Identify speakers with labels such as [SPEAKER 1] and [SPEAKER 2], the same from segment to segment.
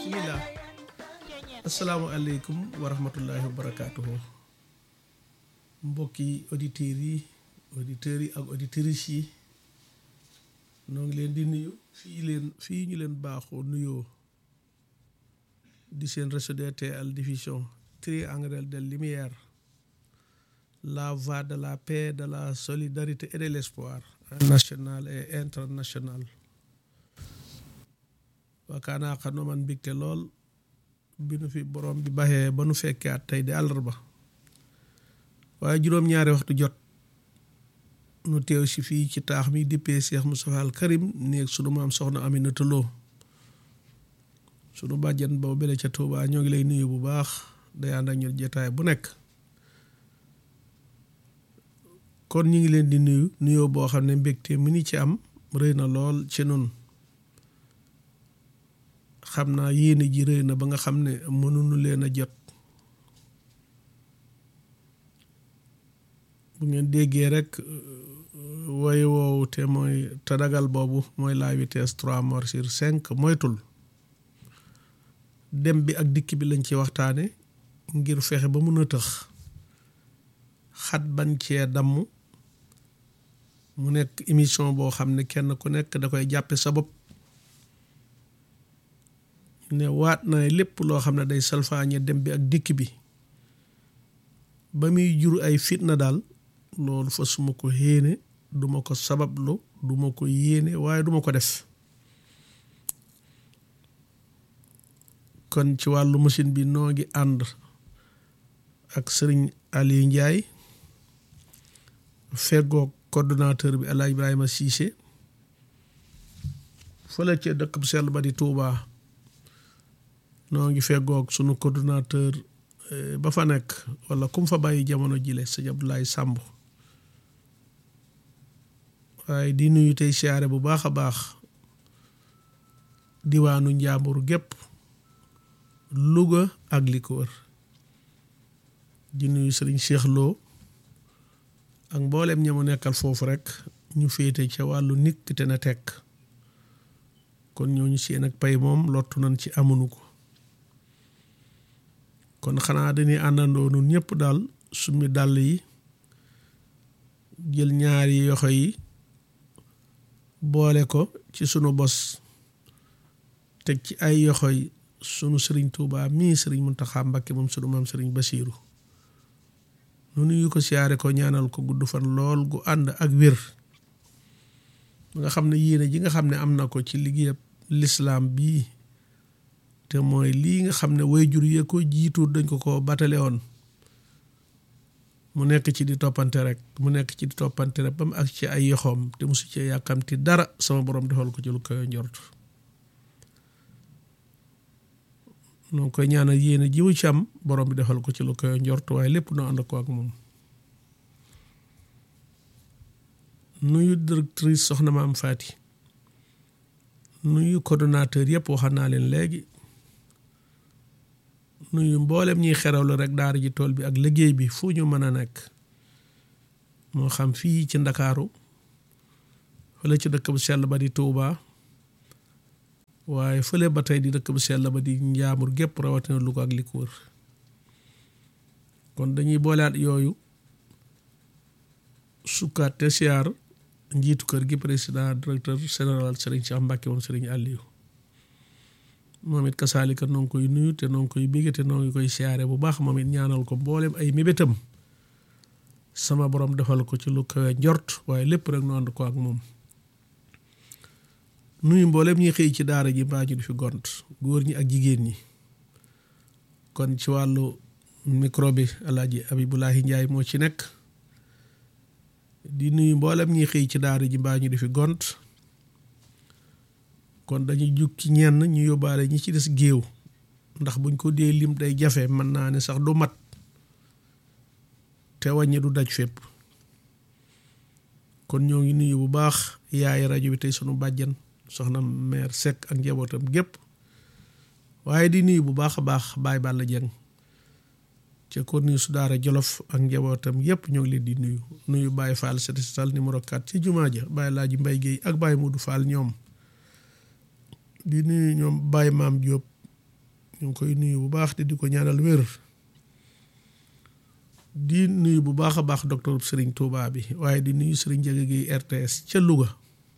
[SPEAKER 1] bismillah asalaamualeykum wa rahmatullahi wa barakaatuhu mbokki auditeurs yi auditeurs yi ak auditrices yi noo ngi leen di nuyu fii leen fii ñu leen baaxoo nuyoo di seen réseau DTL diffusion triangle de lumière la voie de la paix de la solidarité et de l'espoir national et international waakaanaa xanoo man mbégte lool bi nu fi borom bi baxee ba nu fekkee at tey di àllarba waaye juróom-ñaari waxtu jot nu teew si fii ci taax mi dippee Cheikh Moustapha Al Karim néeg sunu maam soxna Aminata Lo sunu bàjjan boobu bele ca Touba ñoo ngi lay nuyu bu baax day ànd ak ñun jotaay bu nekk kon ñu ngi leen di nuyu nuyoo boo xam ne mbégte mi ni ci am rëy na lool ci nun xam naa yéene ji rëy na ba nga xam ne mënuñu leen a jot bu ngeen déggee rek woy woowu te mooy tadagal boobu mooy la vitesse trois morts sur cinq moytul dem bi ak dikk bi lañ ci waxtaane ngir fexe ba mun a tëx xat bañ cee damm mu nekk émission boo xam ne kenn ku nekk da koy jàppe sa bopp ne waat na lépp loo xam ne day salfaañe dem bi ak dikk bi ba muy jur ay fitna daal loolu fa suma ko yéene duma ko sabablu duma ko yéene waaye duma ko def kon ci wàllu machine bi noo ngi ànd ak sëriñ Aliou Ndiaye feggoog coordonnateur bi El Hadj Ibrahima Cissé fële ca dëkk bu sell ba di Touba noo ngi feggoog sunu coordonnateur ba fa nekk wala kum fa bàyyi jamono jile sëñ Abdoulaye Samb waaye di nuyu tey siyaare bu baax a baax diwaanu Njàmbur gépp Louga ak li ko wër di nuyu sëriñ Cheikh Lo ak mboolem ña mu nekkal foofu rek ñu féete ca wàllu nikk te na tekk kon ñooñu seen ak pay moom lottu nañ ci amunu ko kon xanaa dañuy àndandoo nun ñëpp daal summi dàll yi jël ñaari yoxo yi boole ko ci sunu bos teg ci ay yoxo yi sunu sëriñ Tuubaa mii sëriñ Muntaxa Mbakke moom sunu maam sëriñ Basiiru nu nuyu ko siyaare ko ñaanal ko gudd fan lool gu ànd ak wér nga xam ne yéene ji nga xam ne am na ko ci liggéeyab lislaam bii te mooy lii nga xam ne wayjur yee ko jiitu dañ ko ko batale woon mu nekk ci di toppante rek mu nekk ci di toppante rek ba mu ak ci ay yoxoom te musu ci yàkkamti dara sama borom defal ko ci lu koy njort noo koy ñaanal yéene jiwu ci am borom bi defal ko ci lu koy njort waaye lépp noo ànd ko ak moom nuyu directrice soxna maam Faati nuyu coordonnateur yëpp waxal naa leen léegi nuyu mboolem ñuy xerawlu rek daara ji tool bi ak liggéey bi fu ñu mën a nekk moo xam fii ci ndakaaru fële ci dëkk bu sell ba di Touba waaye fële ba tey di dëkk bu sell ba di njaamur gépp rawatina Louga ak li ko wër kon dañuy booleat yooyu sukkaat te siyaar njiitu kër gi président directeur général Serigne Cheikh Mbacke moom Serigne Aliou moom it kasaalika noo ngi koy nuyu te noo ngi koy bégge te noo ngi koy siyaare bu baax moom it ñaanal ko mboolem ay mébétam sama borom defal ko ci lu kawe njort waaye lépp rek nu ànd ko ak moom nuyu mboolem ñi xëy ci daara ji mbaa ñu di fi gont góor ñi ak jigéen ñi kon ci wàllu micro bi alaaji Abibulahi Njaay moo ci nekk di nuyu mboolem ñi xëy ci daara ji mbaa ñu di fi gont kon dañuy jug ci ñenn ñu yóbbaale ñi ci des géew ndax buñ ko dee lim day jafe mën naa ne sax du mat te wàññi du daj fépp kon ñoo ngi nuyu bu baax yaay rajo bi tey sunu bàjjan soxna mère Seck ak njabootam gépp waaye di nuyu bu baax a baax Baye Balla Dieng ca corniche su daara Jolof ak njabootam yépp ñoo ngi leen di nuyu nuyu Baye Fall setal numéro 4 ci jumaa ja Baye Laaji Mbay Géey ak Baye Mudu Fall ñoom di nuyu ñoom Baye Maam Diop ñu ngi koy nuyu bu baax te di ko ñaanal wér di nuyu bu baax a baax docteur Serigne Touba bi waaye di nuyu Serigne Ndiaga Guèye RTS ca Louga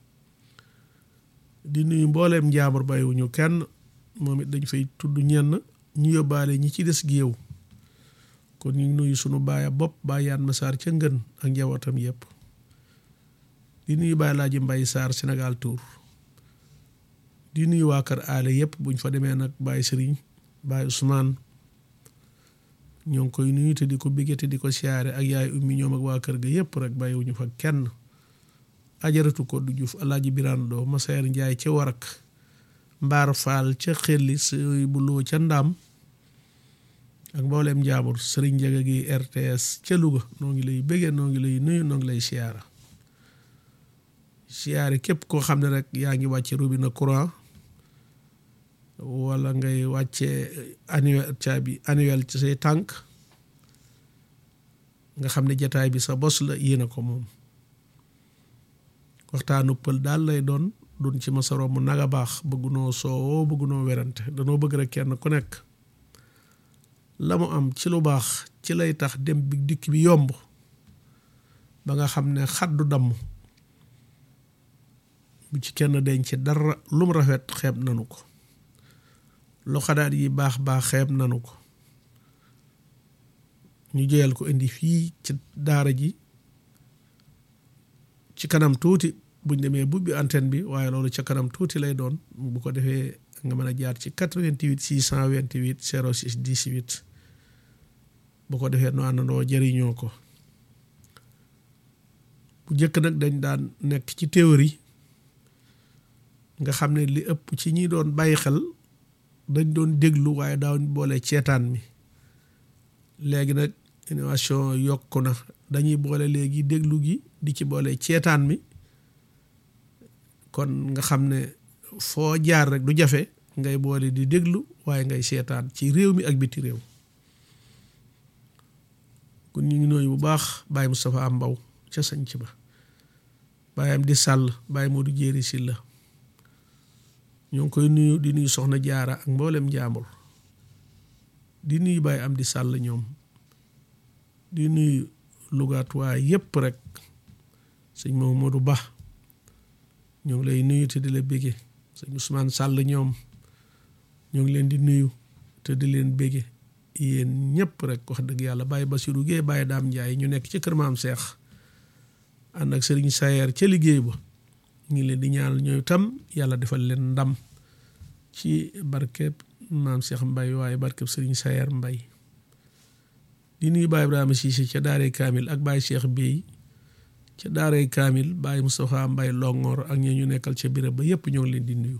[SPEAKER 1] di nuyu mbooleem njaambur bàyyiwuñu kenn moom it dañ fay tudd ñenn ñu yóbbaale ñi ci des géew kon ñu ngi nuyu sunu baaya bopp bàyyaan ma saar ca ngën ak njabootam yépp di nuyu Baye Laaji Mbay Saar Sénégal Tour di nuyu waa kër aale yépp buñ fa demee nag Baye Serigne Baye Ousmane ñoo ngi koy nuyu te di ko bégge te di ko siyaare ak yaay ummi ñoom ak waa kër ga yépp rek bàyyiwuñu fa kenn ajaratu ko du Juuf alaaji Biraan Doo Masayer Njaay ca Warak Mbaar Faal ca Xelli sëy bu loo ca Ndaam ak mbooleem njaambur Sëriñ Njaga gi RTS ca Louga noo ngi lay bégge noo ngi lay nuyu noo ngi lay siyaara siyaare képp koo xam ne rek yaa ngi wàcce robinet courant wala ngay wàcce annuel caabi annuel ci say tànk nga xam ne jataay bi sa bos la yéen a ko moom waxtaanu pël daal lay doon dun ci masaro mu naga baax bëggunoo soowoo bëggunoo werante danoo bëgg rek kenn ku nekk la mu am ci lu baax ci lay tax dem bi dikk bi yomb ba nga xam ne xaddu damm bu ci kenn denc dara lum rafet xeeb nanu ko lu xadaat yi baax baax xeeb nanu ko ñu jëyal ko indi fii ci daara ji ci kanam tuuti buñ demee bubbi antenne bi waaye loolu ca kanam tuuti lay doon bu ko defee nga mën a jaar ci 88 628 06 18 bu ko defee nu àndandoo jëriñoo ko bu njëkk nag dañ daan nekk ci théorie nga xam ne li ëpp ci ñi doon bàyyi xel dañ doon déglu waaye daaw boole ceetaan mi léegi nag innovation yokku na dañuy boole léegi déglu gi di ci boole ceetaan mi kon nga xam ne foo jaar rek du jafe ngay boole di déglu waaye ngay seetaan ci réew mi ak biti réew kon ñu ngi nooyu bu baax Baye Moustapha Mbaw ca sanc ba baayam di sàll Baye Modou Jéeri Silla ñoo ngi koy nuyu di nuyu soxna jaara ak mboolem njaambur di nuyu Baye am di sàll ñoom di nuyu lugaatuwaay yépp rek sëñ Mamadou Ba ñoo ngi lay nuyu te di la bége sëñ Ousmane Sall ñoom ñoo ngi leen di nuyu te di leen bége yéen ñëpp rek wax dëgg yàlla Baye Bassirou Guèye Baye Daam Ndiaye ñu nekk ci kër maam Seex ànd ak sëriñ Sayer ca liggéey ba ñu ngi leen di ñaanal ñooy tam yàlla defal leen ndam ci barkeb maam Seex Mbay waaye barkeb sëriñ Sayer Mbay di nuyu Baye Ibrahima Cissé ca daaray Kaamil ak Baye Cheikh Bey ca daaray Kaamil Baye Moustapha Mbay Longoor ak ñoo ñu nekkal ca birab ba yépp ñoo ngi leen di nuyu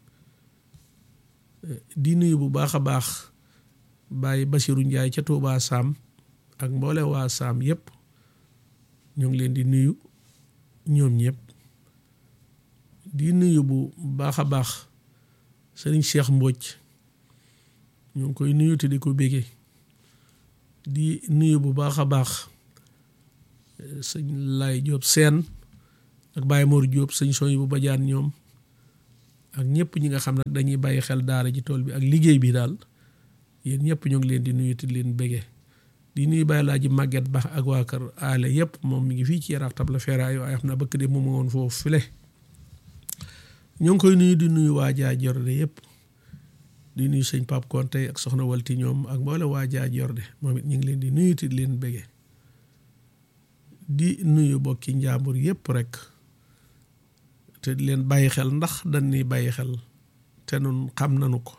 [SPEAKER 1] di nuyu bu baax a baax Baye Bassirou Ndiaye ca Touba Sam ak mboole waa Sam yépp ñoo ngi leen di nuyu ñoom ñëpp di nuyu bu baax a baax sëriñ Cheikh Mbodj ñoo ngi koy nuyu te di ko bége di nuyu bu baax a baax sëñ Lay Diop seen ak Baye Mor Diop sëñ Soy bu bajaan ñoom ak ñëpp ñi nga xam ne dañuy bàyyi xel daara ji tool bi ak liggéey bi daal yéen ñëpp ñoo ngi leen di nuyu te di leen bége di nuyu Baye Laaji Màgget Ba ak waa kër aale yëpp moom mi ngi fii ci Yaraax Tabla Feeraay waaye xam na bëkk de moom woon foofu file ñoo ngi koy nuyu di nuyu waa Jaa Jorde yëpp di nuyu sëñ Pape Konte ak soxna Walti ñoom ak mboole waa Jaa Jorde moom it ñu ngi leen di nuyu te di leen bége di nuyu bokki njàmbur yëpp rek te di leen bàyyi xel ndax dañuy bàyyi xel te nun xam nanu ko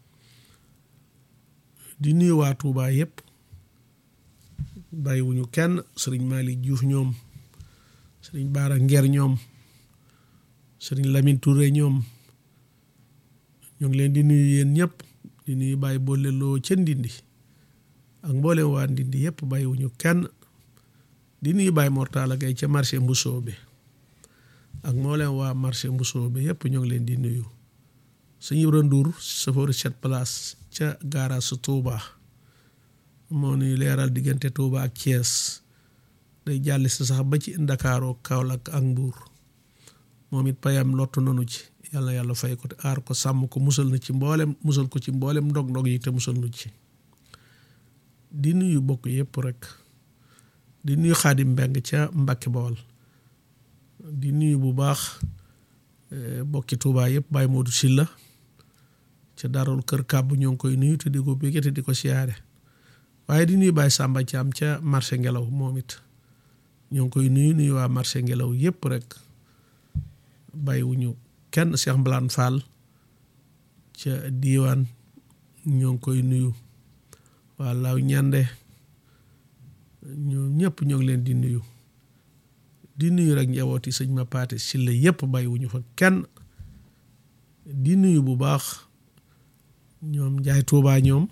[SPEAKER 1] di nuyu waa Touba yëpp bàyyiwuñu kenn sëriñ Malick Diouf ñoom sëriñ Baara Nger ñoom sëriñ Lamine Touré ñoom ñoo ngi leen di nuyu yéen ñëpp di nuyu bàyyi boole loo ca Ndindi ak mboolem waa Ndindi yëpp bàyyiwuñu kenn di nuyu bàyyi Mortala Gay ca marché Mbusoo bi ak mboolem waa marché Mbusoo bi yëpp ñoo ngi leen di nuyu sëñ Ibra Ndour chauffeur sept place ca gaara su Touba moo nuy leeral diggante Touba ak Thiès day jàll si sax ba ci Ndakaaroo Kaolack ak Mbuur moom it payam lottu nanu ci yàlla yàlla fay ko te aar ko sàmm ko musal na ci mboolem musal ko ci mboolem ndog-ndog yi te musal nu ci di nuyu bokk yëpp rek di nuyu xaadim mbeng ca Mbàkke Bawol di nuyu bu baax bokki Tuubaa yëpp Baye Modou Silla ca darul kër kàbb ñoo ngi koy nuyu te di ko bégge te di ko siyaare waaye di nuyu Baye Samba Thiam ca marché ngelaw moom it ñoo ngi koy nuyu nuyu waa marché ngelaw yëpp rek bàyyiwuñu kenn Cheikh Mbalaan Fall ca diiwaan ñoo ngi koy nuyu waa laaw ñande ñoom ñëpp ñoo ngi leen di nuyu di nuyu rek njabooti sëñ ma paate silla yëpp bàyyiwuñu fa kenn di nuyu bu baax ñoom njaay tuubaa ñoom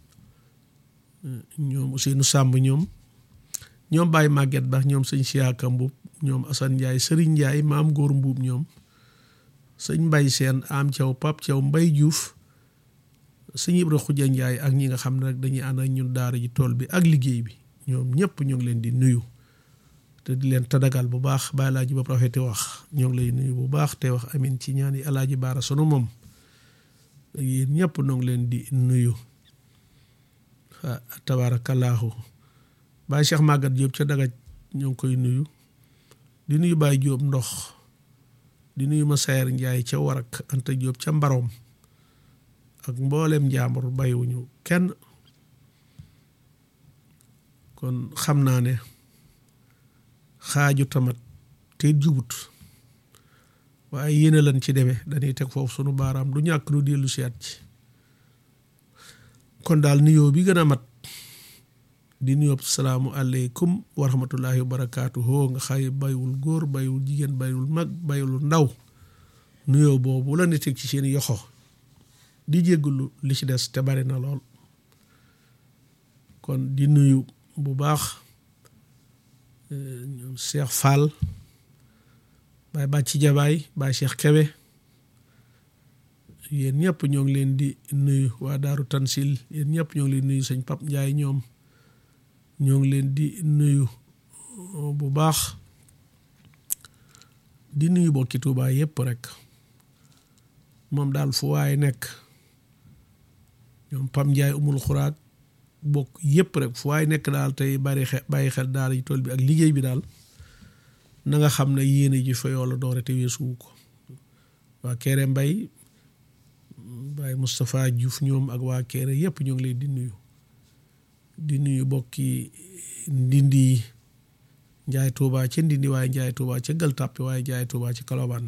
[SPEAKER 1] ñoom Ousseynou Samb ñoom ñoom Baye Maguette Ba ñoom sëñ Siyaaka Mbuub ñoom Assane Ndiaye Serigne Ndiaye maam góor mbuub ñoom sëñ Mbay Seen am Thiaw Pap Thiaw Mbay Juuf sëñ Ibra Xuja Ndiaye ak ñi nga xam ne rek dañuy ànd ak ñun daara ji tool bi ak liggéey bi ñoom ñëpp ñu ngi leen di nuyu te di leen tadagal bu baax ba alaaji ba rafeti wax ñoo ngi lay nuyu bu baax te wax amin ci ñaani alaaji baara sunu moom yéen ñëpp ñoo ngi leen di nuyu tabaarakallaahu Baye Cheikh Magat Diop ca dagaj ñoo ngi koy nuyu di nuyu Baye Diop ndox di nuyu ma Sayer Njaay ca warak Anta Diop ca mbaroom ak mboolem njaambur bàyyiwuñu kenn kon xam naa ne xaaju tamat te jubut waaye yéene lan ci demee dañuy teg foofu sunu baaraam du ñàkk nu dellu siyaat ci kon daal nuyoo bi gën a mat di nuyoo salaamu aleykum wa rahmatullahi wa barakaatuhu nga xay baywul góor baywul jigéen baywul mag baywul ndaw nuyoo boobu la ne teg ci seen yoxo di jéggulu li ci des te bari na lool kon di nuyu bu baax ñoom Cheikh Fall Baye Bàcci Jabaay Baye Cheikh Kebe yéen ñëpp ñoo ngi leen di nuyu waa Daaru Tansil yéen ñëpp ñoo ngi leen nuyu sëñ Pap Njaay ñoom ñoo ngi leen di nuyu bu baax di nuyu bokki Tuubaa yëpp rek moom daal fu waaye nekk ñoom Pam Njaay umul xuraag bokk yëpp rek fu waaye nekk daal tey bari xel bàyyi xel daal yi tool bi ak liggéey bi daal na nga xam ne yéene ji fa yoo la doore te weesuwu ko waa Kéré Mbay Baay Moustapha Diouf ñoom ak waa Kéré yëpp ñoo ngi leen di nuyu di nuyu bokki ndindi yi njaay tuubaa ca ndindi waaye njaay tuubaa ca gël tàppi waaye njaay tuubaa ci kalobaan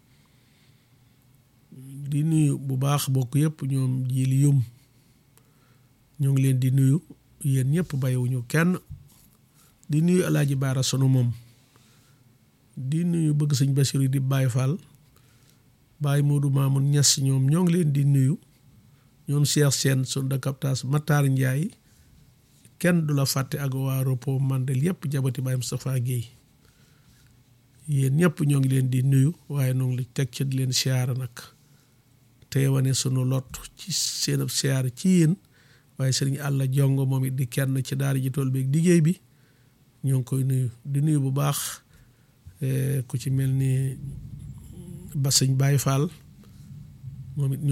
[SPEAKER 1] di nuyu bu baax bokk yëpp ñoom jili yum ñoo ngi leen di nuyu yéen ñëpp bàyyiwuñu kenn di nuyu alaaji baara sunu moom di nuyu bëgg sëñ Basiru di Baay Faal Baay Moodu Maamun Ñas ñoom ñoo ngi leen di nuyu ñoom Cheikh Seen sun de captage Matar Njaay kenn du la fàtte ak waa repos mandel yëpp jabati Baay Moustapha Guèye yéen ñëpp ñoo ngi leen di nuyu waaye noo ngi li teg ci di leen siyaara nag te wane sunu lot ci seen siyaara ci yéen waaye sëriñ àlla jongo moom it di kenn ci daara ji tool beeg liggéey bi ñoo ngi koy nuyu di nuyu bu baax ku ci mel ni ba sëñ Baye Fall moom it